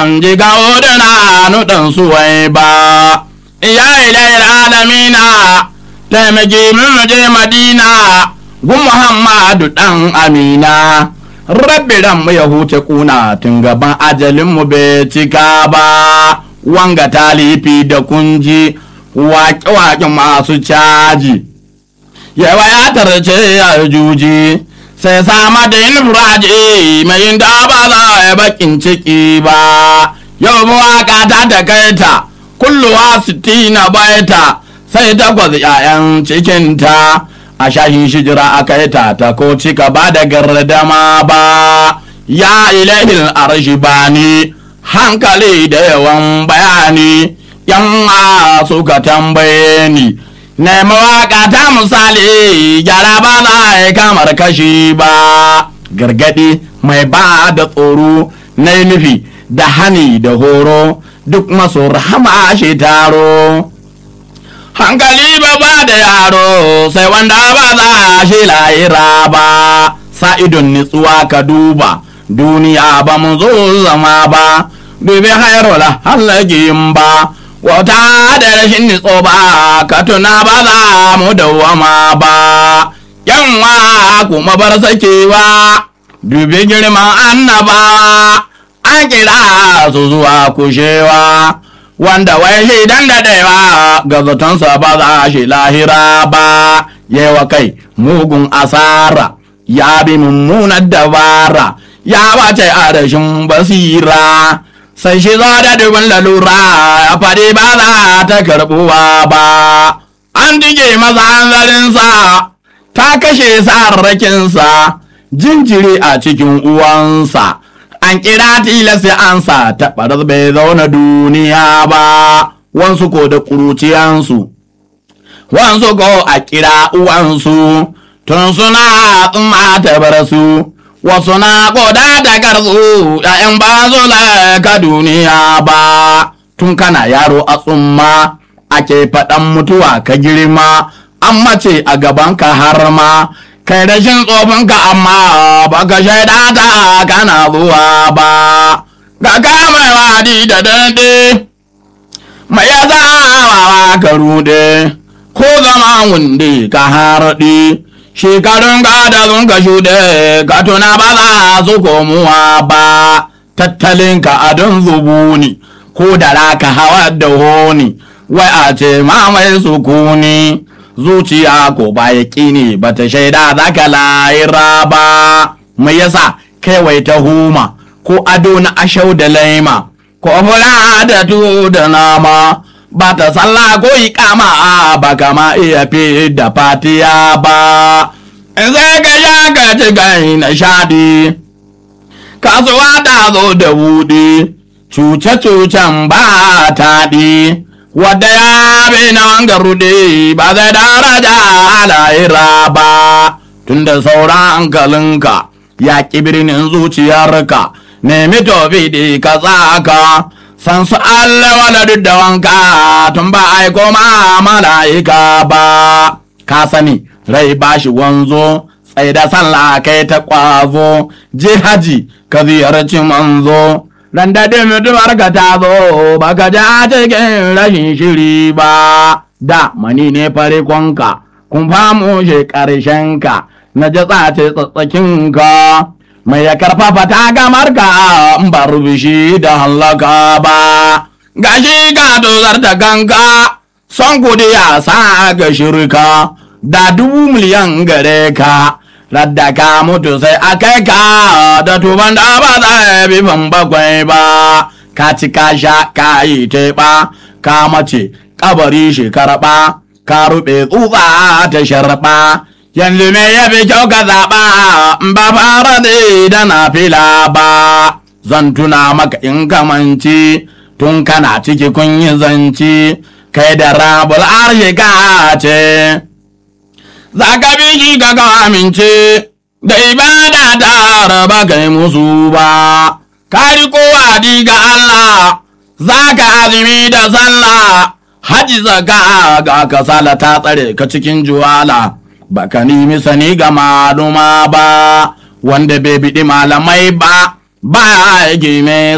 ban ji ga odana nuɗin suwai ba ya ilayar alamina taimaki min je madina gun muhammadu ɗan amina rabbi ran mu ya huce kuna tun gaban ajalin mu bai cika ba wanga talifi da kunji waƙe-waƙe masu caji yawa ya tarce ya juji sai sama da yin furaje mai yin da ba za a bakin ciki ba yau mawaka ta takaita kulluwa sitina baita sai takwas 'ya'yan cikinta a shahin shijira aka yi ta ta ko cika ba da gardama ba ya ilahil arshi bani hankali da yawan bayani yan suka tambaye ni na mawaka ta misali gyara ba za a yi kamar kashi ba gargadi mai ba da tsoro na nufi da hani da horo duk masu rahama shi taro hankali ba ba da yaro sai wanda ba za shi layira ba sa idon nitsuwa ka duba duniya ba mu zo zama ba dubi hairola halakin ba wata da rashin nitso ba ka tuna ba za mu dawama ba yanwa kuma bar sakewa dubi girman annaba an kira su zuwa kushewa wanda wai shi dan daɗewa ga zatonsa ba za shi lahira ba yewa kai mugun asara ya bi mummunar dabara ya bace a rashin basira sai shi zo da dubin lalura ya faɗi ba za ta karɓuwa ba an dige masa hanzarinsa ta kashe sarrakinsa jinjiri a cikin uwansa an kira tilasi ansa ta ɓarar bai zauna duniya ba wansu ko da ƙuruciyansu wansu ko a kira uwansu tun suna tsumma ta bar su wasu na koda da garzu ‘ya'yan ba zo ka duniya ba tun kana yaro a tsumma ake faɗan mutuwa ka girma an mace a gabanka har ma kai rashin tsofinka amma ba ka shaida ta kana zuwa ba ga mai wadi da dande mai ya zawawa ka rude ko zama wunde ka harɗi shekarun gada sun ka shuɗe ka tuna ba za su komuwa ba tattalinka a don zubuni ko da raka hawa da honi wai a ce mamaye sukuni zuciya ko ba ya ne ba ta shaida za ka layira ba mai yasa kai ta huma ko ado na ashau da laima ko fura da tuwo da nama ba ta sallah ko ikama ba kama iya fi da fatiya ba in sai ka sha ka ci gai na shaɗi kasuwa ta zo da buɗe cuce-cucen ba taɗi wadda ya bi na wanga rude ba zai daraja lahira ba tunda sauran hankalinka ya ƙi birnin zuciyarka nemi tofi da ka tsaka san su Allah wala duk da wanka tun ba aiko ma mala'ika ba ka sani rai ba shi wanzo tsaye da sallah kai ta kwazo je haji ka ziyarci manzo ran da mutuwar ka ta zo ba ka ja cikin rashin shiri ba da mani ne farikonka kun famu shi ka na ji tsace tsatsakinka mai ya karfafa ta gamar ka in ba rubishi da hallaka ba gashi ka dozar da kanka son kudi ya sa ga shirka da dubu miliyan gare ka radda ka mutu sai a kai ka da tuban da ba za bi ban bakwai ba ka ci ka sha ka yi teɓa ka mace kabari shi karɓa ka ruɓe tsutsa ta sharɓa yanzu me ya fi kyau ka zaɓa ba fara da na fila ba zan tuna maka in kamanci tun kana ciki kun yi zanci kai da rabul arshe ka ce za ka bi shi ka ka amince da ibada ta raba kai musu ba ka riko wadi ga Allah za ka azumi da sallah haji zaka ga kasala ta tsare ka cikin juwala baka nemi sani ga maluma ba wanda bai biɗi malamai ba ba ya gime